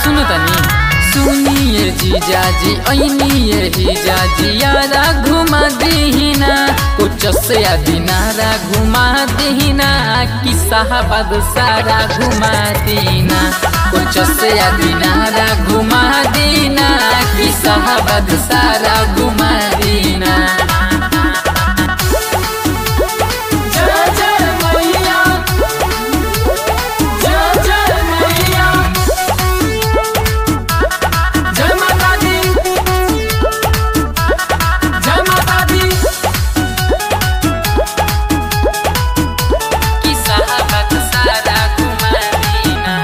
सुनो तनी सुनिए जीजा जी ऐनिए जीजा जी यारा घुमा दीना कुछ से दिनारा घुमा दीना कि साहबाद सारा घुमा दीना कुछ से दिनारा घुमा दीना कि साहबाद सारा घुमा दीना जय जय मैया जय जय मैया जय माता दी जय माता दी कि साहबाद सारा घुमा दीना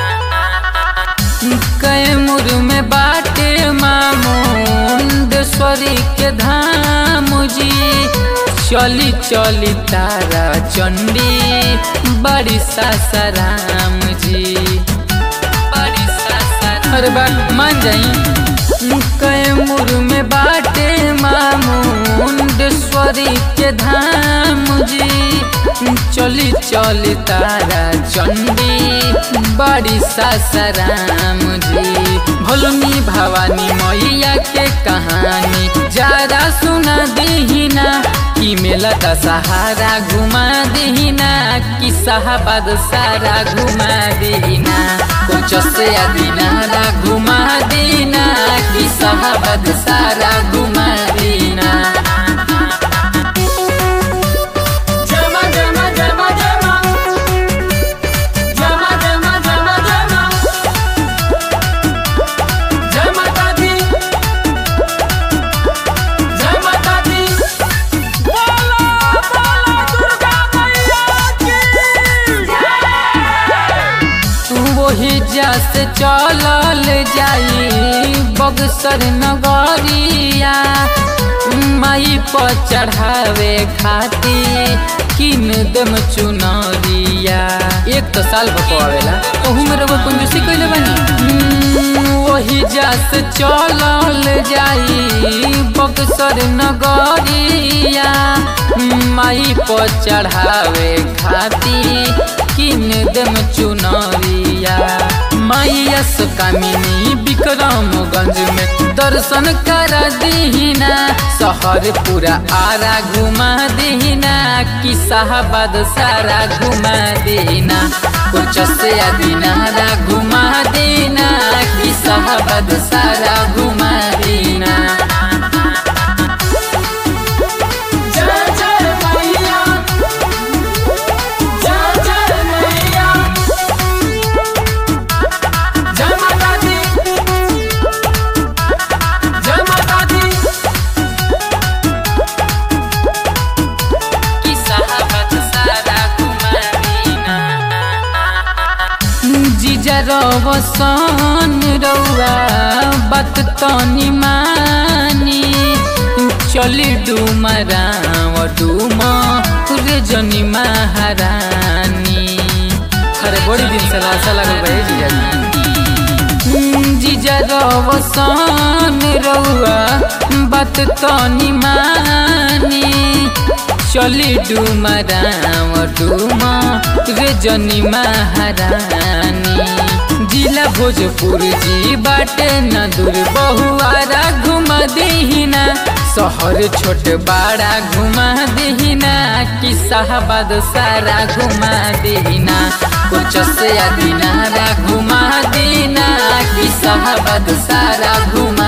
कैमूर में बाटे मामुंडेश्वरी के धाम जी चली चली तारा चंडी बड़ी सासाराम जी बड़ी सासाराम अरे बात मान जाई कैमूर में बाटे मामुंडेश्वरी के धाम जी चली चली तारा चंडी बड़ी सासाराम जी भोलमी भवानी मैया के कहानी जरा सुना दीना कि मेला का सहारा घुमा दीना कि साहबाद सारा घुमा दीना कुछ से दिनारा घुमा दीना कि साहबाद सारा घुमा दीना जय मां जय मां जय मां जय मां जय मां जय मां जय मां जय मां जय माता दी जय माता दी बोलो बोलो दुर्गा मैया की वही जस चलल जाई बगसर नगरिया माई पर चढ़ावे खाती किन दम चुनरिया एक तो साल बकवावेला ओहू में रउआ कंजूसी कइले बानी हम्म, वही जस चलल जाई बगसर नगरिया माई पर चढ़ावे खाती किन दम चुनरिया मैया सुकामिनी विक्रमगंज में दर्शन कर दीना शहर पूरा आरा घुमा दीना कि साहबाद सारा घुमा दीना कुछ से दिनारा घुमा दीना कि साहबाद सारा घुमा दीना जय जय मैया जय जय मैया जय माता दी जय माता दी कि साहबाद सारा घुमा दीना जीजा रवसन रउआ बात तनी मानी चली डुमराव डुम रे जनी महारानी अरे बड़ी दिन से लाशा लगल बा ए जीजा जी जीजा रवसन रउआ बात तनी मानी चली डुमराव डुम रे जनी महारानी जिला भोजपुर जी बाटे न दूर बहुआरा घुमा दीना शहर छोट बड़ा घुमा दीना कि साहबाद सारा घुमा दीना कुछ से दिनारा घुमा दीना कि साहबाद सारा घुमा